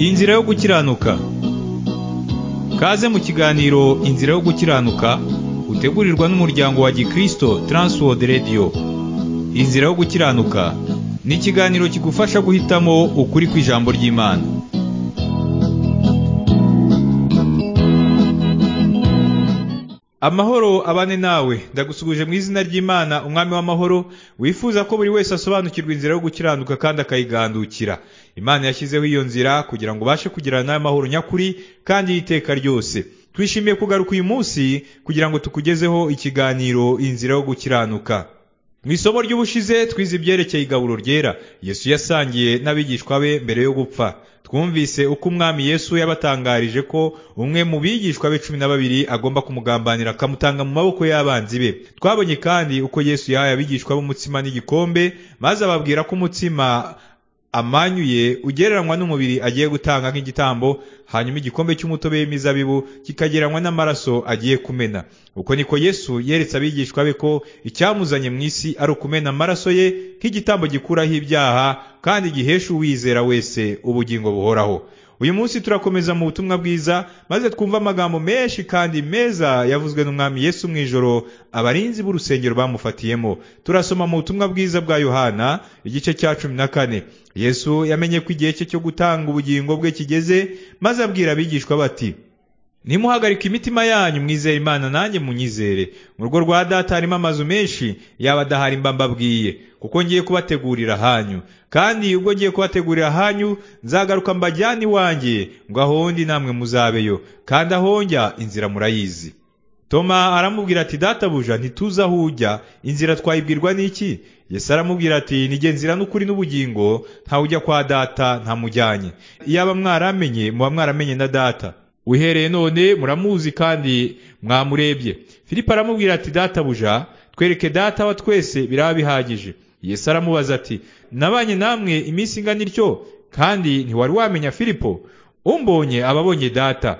Inzira yo gukiranuka Kaze mu kiganiro Inzira yo gukiranuka utegurirwa n'umuryango wa Gikristo Transworld Radio Inzira yo gukiranuka ni ikiganiro kigufasha guhitamo ukuri kw'ijambo ry'Imana Amahoro abane nawe ndagusuguje mu izina ry'Imana umwami w'amahoro wifuza ko buri wese asobanukirwa inzira yo gukiranuka kandi akayigandukira Imana yashyizeho iyo nzira kugira ngo ubashe kugirana nayo mahoro nyakuri kandi y'iteka ryose twishimiye kugaruka uyu munsi kugira ngo tukugezeho ikiganiro inzira yo gukiranuka mu isomo ry'ubushize twize ibyerekeye igaburo ryera yesu yasangiye n'abigishwa be mbere yo gupfa twumvise uko umwami yesu yabatangarije ko umwe mu bigishwa be cumi na babiri agomba kumugambanira akamutanga mu maboko y'abanzi be twabonye kandi uko yesu yahaye abigishwa b'umutsima n'igikombe maze ababwira ko umutsima amanyuye ugereranywa n'umubiri agiye gutanga nk'igitambo hanyuma igikombe cy'umutobe w'imizabibu kikagereranywa n'amaraso agiye kumena uko niko yesu yeretse abigishwa be ko icyamuzanye mu isi ari ukumena amaraso ye nk'igitambo gikuraho ibyaha kandi gihesha uwizera wese ubugingo buhoraho uyu munsi turakomeza mu butumwa bwiza maze twumve amagambo menshi kandi meza yavuzwe n'umwami yesu mu ijoro abarinzi b'urusengero bamufatiyemo turasoma mu butumwa bwiza bwa yohana igice cya cumi na kane yesu yamenye ko igihe cye cyo gutanga ubugingo bwe kigeze maze abwira abigishwa bati nimuhagarika imitima yanyu mwizere imana nanjye munyizere mu rugo rwa data harimo amazu menshi yaba adahari mba mbabwiye kuko ngiye kubategurira hanyu kandi ubwo ngiye kubategurira hanyu nzagaruka mbajyane iwanjye ngo ahondi namwe muzabeyo kandi ahonjya inzira murayizi toma aramubwira ati databuja ntituzi aho ujya inzira twayibwirwa n'iki yesu aramubwira ati nige nzira n'ukuri n'ubugingo ntawujya kwa data ntamujyanye iyaba mwaramenye muba mwaramenye na data wihereye none muramuzi kandi mwamurebye filipo aramubwira ati databuja twereke data wa twese biraba bihagije yesu aramubaza ati nabanye namwe iminsi ingana ityo kandi ntiwari wamenya filipo umbonye ababonye data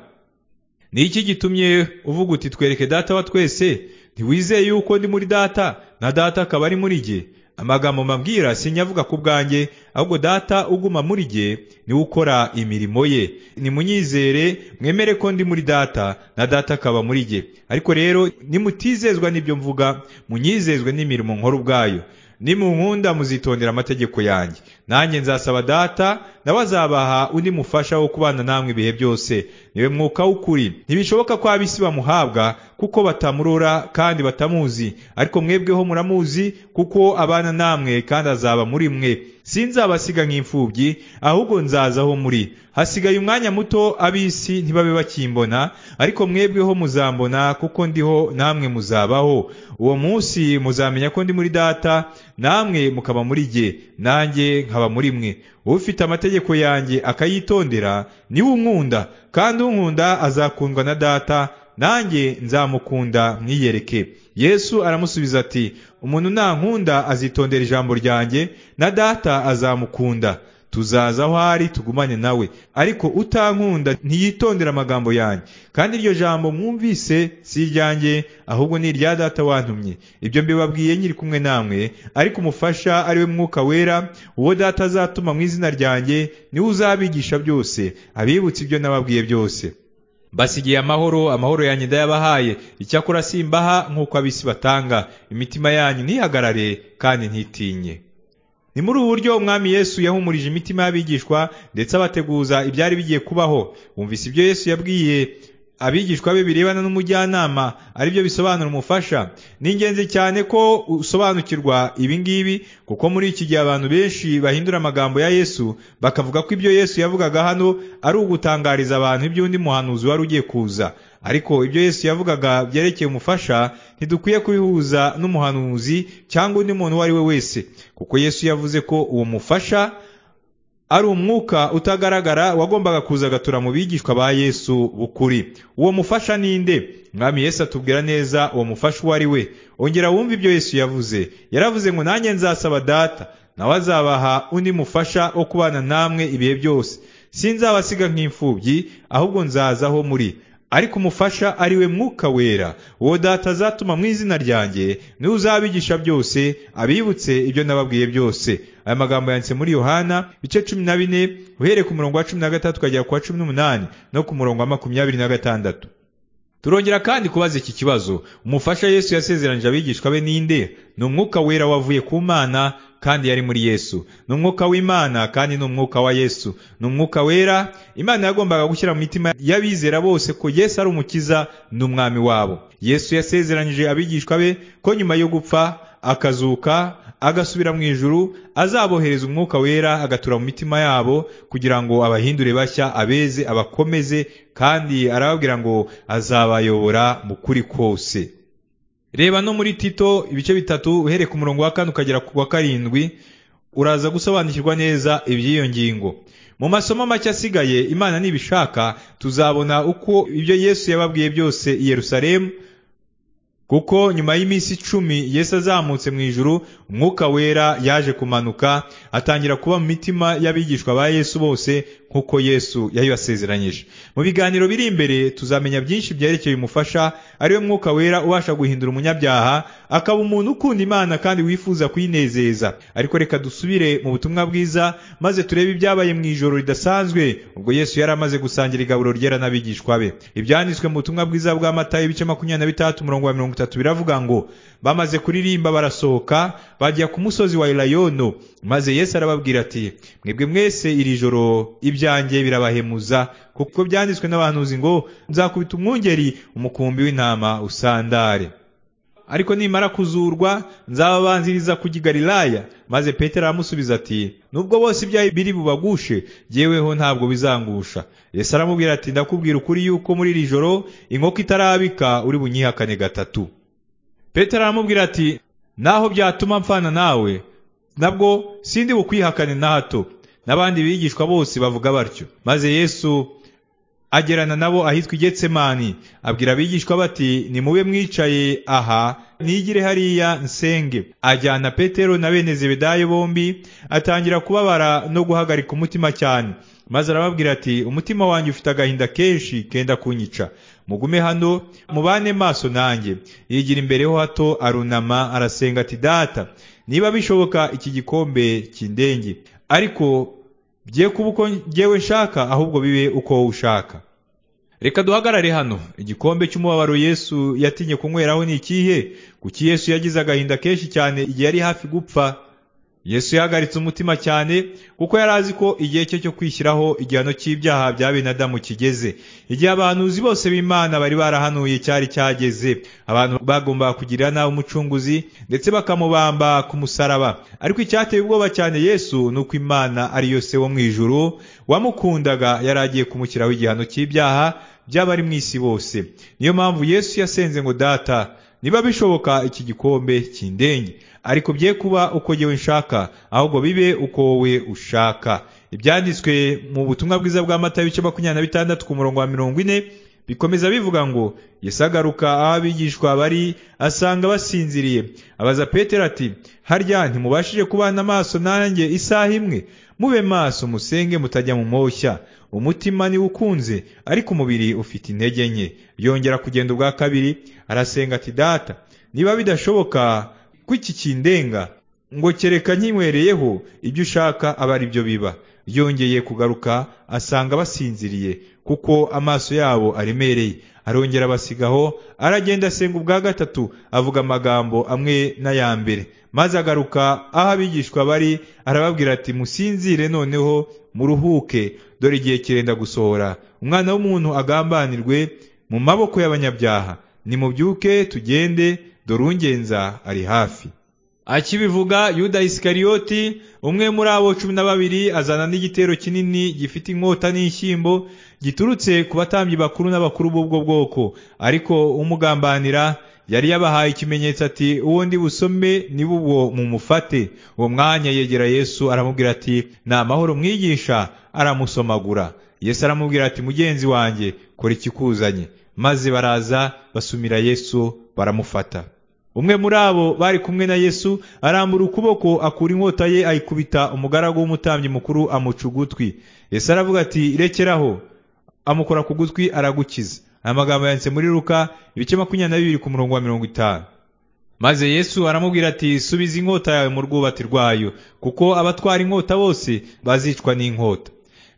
ni iki gitumye uvuga uti twereke data wa twese ntiwizeye yuko ndi muri data na data akaba ari muri jye amagambo mabwira sinyavuga ku bwanjye ahubwo data uguma muri jye niwe ukora imirimo ye nimunyizere mwemere ko ndi muri data na data akaba muri jye ariko rero nimutizezwa n'ibyo mvuga munyizezwe n'imirimo nkora ubwayo nimunkunda muzitondera amategeko yanjye nanjye nzasaba data nawe azabaha undi mufasha wo kubana namwe ibihe byose niwe mwuka w'ukuri ntibishoboka ko ab'isi bamuhabwa kuko batamurora kandi batamuzi ariko mwebweho muramuzi kuko abana namwe kandi azaba muri mwe sinzabasiga nk'imfubyi ahubwo nzazaho muri hasigaye umwanya muto ab'isi ntibabe bakimbona ariko mwebweho muzambona kuko ndiho namwe muzabaho uwo munsi muzamenya ko ndi muri data namwe mukaba muri jye nanjye nkaba muri mwe ufite amategeko yanjye akayitondera niwe unkunda kandi unkunda azakundwa na data nanjye nzamukunda mwiyereke yesu aramusubiza ati umuntu nankunda azitondera ijambo ryanjye na data azamukunda tuzaza aho ari tugumane nawe ariko utankunda ntiyitondera amagambo yanjye kandi iryo jambo mwumvise si iryanjye ahubwo ni irya data wantumye ibyo mbibabwiye nyiri kumwe namwe ariko umufasha ari we mwuka wera uwo data azatuma mu izina ryanjye niwe uzabigisha byose abibutsa ibyo nababwiye byose basigiye amahoro amahoro yanyu ndayabahaye icyakora simbaha nk'uko abisi batanga imitima yanyu ntihagarare kandi ntitinye ni muri ubu buryo umwami yesu yahumurije imitima y'abigishwa ndetse abateguza ibyari bigiye kubaho bumvise ibyo yesu yabwiye abigishwa be birebana n'umujyanama aribyo bisobanura umufasha ni ingenzi cyane ko usobanukirwa ibi ngibi kuko muri iki gihe abantu benshi bahindura amagambo ya yesu bakavuga ko ibyo yesu yavugaga hano ari ugutangariza abantu iby'undi muhanuzi wari ugiye kuza ariko ibyo yesu yavugaga byerekeye umufasha ntidukwiye kubihuza n'umuhanuzi cyangwa undi muntu uwo ari we wese kuko yesu yavuze ko uwo mufasha ari umwuka utagaragara wagombaga kuza agatura mu bigishwa ba yesu bukuri uwo mufasha ninde mwami yesu atubwira neza uwo mufasha uwo ari we ongera wumve ibyo yesu yavuze yaravuze ngo nanjye nzasaba data nawe azabaha undi mufasha wo kubana namwe ibihe byose sinzabasiga nk'imfubyi ahubwo nzazaho muri ariko umufasha ari we mwuka wera uwo data azatuma mu izina ryanjye niwe uzabigisha byose abibutse ibyo nababwiye byose aya magambo yanditse muri yohana bice cumi na bine uhereye ku murongo wa cumi na gatatu ukagera ku wa cumi n'umunani no ku murongo wa makumyabiri na gatandatu turongera kandi kubaza iki kibazo umufasha yesu yasezeranije abigishwa be ninde ni umwuka wera wavuye ku mana kandi yari muri yesu ni umwuka w'imana kandi ni umwuka wa yesu ni umwuka wera imana yagombaga gushyira mu mitima y'abizera bose ko yesu ari umukiza n'umwami wabo yesu yasezeranyije abigishwa be ko nyuma yo gupfa akazuka agasubira mu ijuru azabohereza umwuka wera agatura mu mitima yabo kugira ngo abahindure bashya abeze abakomeze kandi arababwira ngo azabayobora mu kuri kose reba no muri tito ibice bitatu uhereye ku murongo wa kane ukagera ku wa karindwi uraza gusobanukirwa neza iby'iyo ngingo mu masomo make asigaye imana nibishaka tuzabona uko ibyo yesu yababwiye byose i yerusalemu kuko nyuma y'iminsi icumi yesu azamutse mu ijuru umwuka wera yaje kumanuka atangira kuba mu mitima y'abigishwa ba yesu bose nk'uko yesu yabibasezeranyije mu biganiro biri imbere tuzamenya byinshi byerekeye umufasha ariwe mwuka wera ubasha guhindura umunyabyaha akaba umuntu ukunda imana kandi wifuza kuyinezeza ariko reka dusubire mu butumwa bwiza maze turebe ibyabaye mu ijoro ridasanzwe ubwo yesu yari amaze gusangira igaburo ryera n'abigishwa be ibyanditswe mu butumwa bwiza bwa matayo ibice makumyabiri na bitandatu umurongo wa mirongo itatu biravuga ngo bamaze kuririmba barasohoka bajya ku musozi wa elayono maze yesu arababwira ati mwebwe mwese iri joro ibyanjye birabahemuza kuko byanditswe n'abahanuzi ngo nzakubita umwungeri umukumbi w'intama usandare ariko nimara kuzurwa nzababanziriza kujya i galilaya maze petero aramusubiza ati nubwo bose ibyaha biri bubagushe jyeweho ntabwo bizangusha yesu aramubwira ati ndakubwira ukuri yuko muri iri joro inkoko itarabika uri bunyihakane gatatu petero aramubwira ati naho byatuma mpfana nawe nabwo sindi bukwihakane na hato n'abandi bigishwa bose bavuga batyo maze yesu agerana nabo ahitwa igetsemani abwira abigishwa bati nimube mwicaye aha nigire hariya nsenge ajyana petero na bene zebedayo bombi atangira kubabara no guhagarika umutima cyane maze arababwira ati umutima wanjye ufite agahinda kenshi kenda kunyica mugume hano mubane maso nanjye yigira imbereho hato arunama arasenga ati data niba bishoboka iki gikombe kindenge ariko bye kuba uko ngewe nshaka ahubwo bibe uko wowe ushaka reka duhagarare hano igikombe cy'umubabaro yesu yatinye kunyweraho ni ikihe kuki yesu yagize agahinda kenshi cyane igihe yari hafi gupfa yesu yahagaritse umutima cyane kuko yari azi ko igihe cye cyo kwishyiraho igihano cy'ibyaha bya bene adamu kigeze igihe abahanuzi bose b'imana bari barahanuye cyari cyageze abantu bagombaga kugirira nabi umucunguzi ndetse bakamubamba ku musaraba ariko icyateye ubwoba cyane yesu ni uko imana ariyo se wo mu ijuru wamukundaga yari agiye kumushyiraho igihano cy'ibyaha by'abari mu isi bose niyo mpamvu yesu yasenze ngo data niba bishoboka iki gikombe kindenge ariko bye kuba uko yewe nshaka ahubwo bibe uko wowe ushaka ibyanditswe mu butumwa bwiza bwa mata ibice makumyabiri na bitandatu ku murongo wa mirongo ine bikomeza bivuga ngo yesagaruka aho abigishwa bari asanga basinziriye abaza petero ati harya ntimubashije kubana amaso nanjye isaha imwe mube maso musenge mutajya mu moshya umutima niwe ukunze ariko umubiri ufite intege nke yongera kugenda ubwa kabiri arasenga ati data niba bidashoboka ko iki kindenga ngo kereka nkinywereyeho ibyo ushaka aba ari byo biba yongeye kugaruka asanga basinziriye kuko amaso yabo aremereye arongera abasigaho aragenda asenga ubwa gatatu avuga amagambo amwe n'aya mbere maze agaruka aho abigishwa bari arababwira ati musinzire noneho muruhuke dore igihe kirenda gusohora umwana w'umuntu agambanirwe mu maboko y'abanyabyaha nimubyuke tugende dore ungenza ari hafi akibivuga yuda isikariyoti umwe muri abo cumi na babiri azana n'igitero kinini gifite inkota n'inshyimbo giturutse ku batambyi bakuru n'abakuru b'ubwo bwoko ariko umugambanira yari yabahaye ikimenyetso ati uwo ndi busome ni bubwo mumufate uwo mwanya yegera yesu aramubwira ati ni amahoro mwigisha aramusomagura yesu aramubwira ati mugenzi wanjye kora ikikuzanye maze baraza basumira yesu baramufata umwe muri abo bari kumwe na yesu arambura ukuboko akura inkota ye ayikubita umugaragu w'umutambyi mukuru amuca ugutwi yesu aravuga ati rekeraho amukora ku gutwi aragukiza Aya magambo yanditse muri Luka ibice makumyabiri na bibiri ku murongo wa mirongo itanu maze Yesu aramubwira ati subiza inkota yawe mu rwubati rwayo kuko abatwara inkota bose bazicwa n'inkota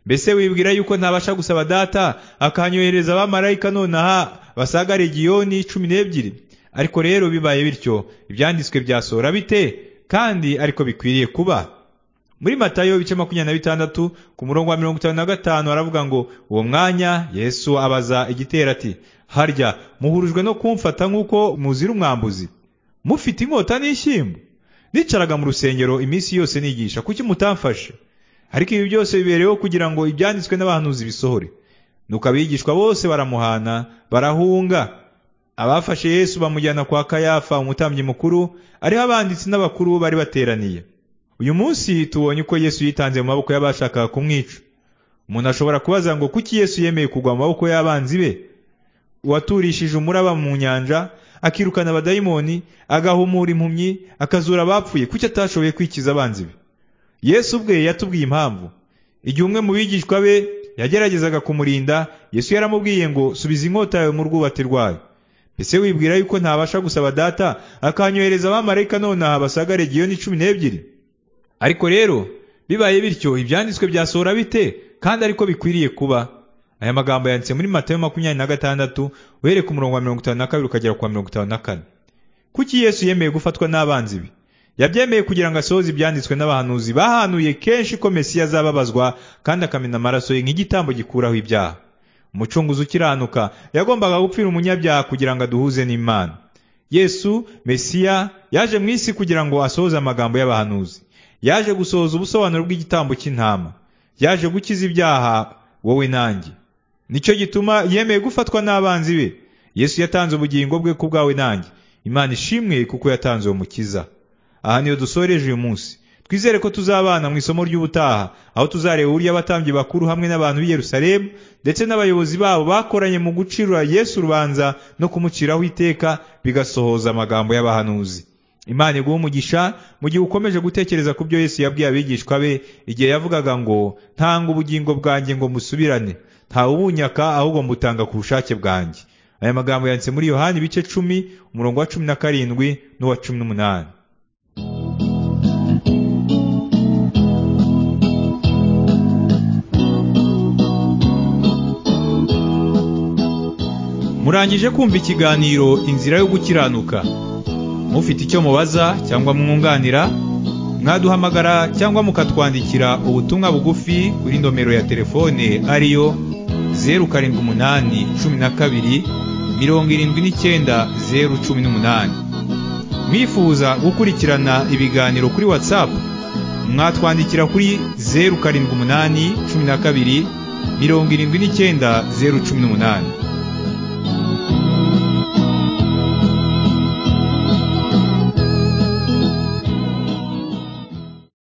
mbese wibwira yuko ntabasha gusaba data akanyohereza abamarayika nonaha basaga legiyoni cumi n'ebyiri ariko rero bibaye bityo ibyanditswe byasohora bite kandi ariko bikwiriye kuba muri matayo ibice makumyabiri na bitandatu ku murongo wa mirongo itanu na gatanu aravuga ngo uwo mwanya yesu abaza igitero ati harya muhurijwe no kumfata nk'uko muzira umwambuzi mufite inkota n'ishyimbo nicaraga mu rusengero iminsi yose nigisha kuki mutamfashe ariko ibi byose bibereyeho kugira ngo ibyanditswe n'abahanuzi bisohore nuko abigishwa bose baramuhana barahunga abafashe yesu bamujyana kwa kayafa umutambyi mukuru ariho abanditsi n'abakuru bari bateraniye uyu munsi tubonye uko yesu yitanze mu maboko y'abashakaga kumwica umuntu ashobora kubaza ngo kuki yesu yemeye kugwa mu maboko y'abanzi be uwaturishije umuraba mu nyanja akirukana abadayimoni agahumura impumyi akazura abapfuye kuki atashoboye kwikiza abanzi be yesu ubwe yatubwiye impamvu igihe umwe mu bigishwa be yageragezaga kumurinda yesu yaramubwiye ngo subiza inkota yawe mu rwubati rwayo ese wibwira yuko ntabasha gusaba data akanyohereza abamarayika nonaha basaga legiyoni cumi n'ebyiri ariko rero bibaye bityo ibyanditswe byasohora bite kandi ariko bikwiriye kuba aya magambo yanditse muri matayo makumyabiri na gatandatu uhereye ku murongo wa mirongo itanu na kabiri ukagera ku wa mirongo itanu na kane kuki yesu yemeye gufatwa n'abanzi be yabyemeye kugira ngo asohoze ibyanditswe n'abahanuzi bahanuye kenshi ko mesiya azababazwa kandi akamena amaraso ye nk'igitambo gikuraho ibyaha umucunguzi ukiranuka yagombaga gupfira umunyabyaha kugira ngo aduhuze n'imana yesu mesiya yaje mu isi kugira ngo asohoze amagambo y'abahanuzi yaje gusohoza ubusobanuro bw'igitambo cy'intama yaje gukiza ibyaha wowe nanjye nicyo gituma yemeye gufatwa n'abanzi be yesu yatanze ubugingo bwe ku bwawe nanjye imana ishimwe kuko yatanze uwo mukiza aha niyo dusoreje uyu munsi twizere ko tuzabana mu isomo ry'ubutaha aho tuzareba uburyo abatambyi bakuru hamwe n'abantu b'i Yerusalemu ndetse n'abayobozi babo bakoranye mu gucirura yesu urubanza no kumuciraho iteka bigasohoza amagambo y'abahanuzi imana iguha umugisha mu gihe ukomeje gutekereza ku byo yesu yabwiye abigishwa be igihe yavugaga ngo ntanga ubugingo bwanjye ngo musubirane ntawubunyaka ahubwo mbutanga ku bushake bwanjye aya magambo yanditse muri yohani ibice cumi umurongo wa cumi na karindwi n'uwa cumi n'umunani murangije kumva ikiganiro inzira yo gukiranuka mufite icyo mubaza cyangwa mwunganira mwaduhamagara cyangwa mukatwandikira ubutumwa bugufi kuri nomero ya telefone ariyo zeru karindwi umunani cumi na kabiri mirongo irindwi n'icyenda zeru cumi n'umunani mwifuza gukurikirana ibiganiro kuri watsapu mwatwandikira kuri zeru karindwi umunani cumi na kabiri mirongo irindwi n'icyenda zeru cumi n'umunani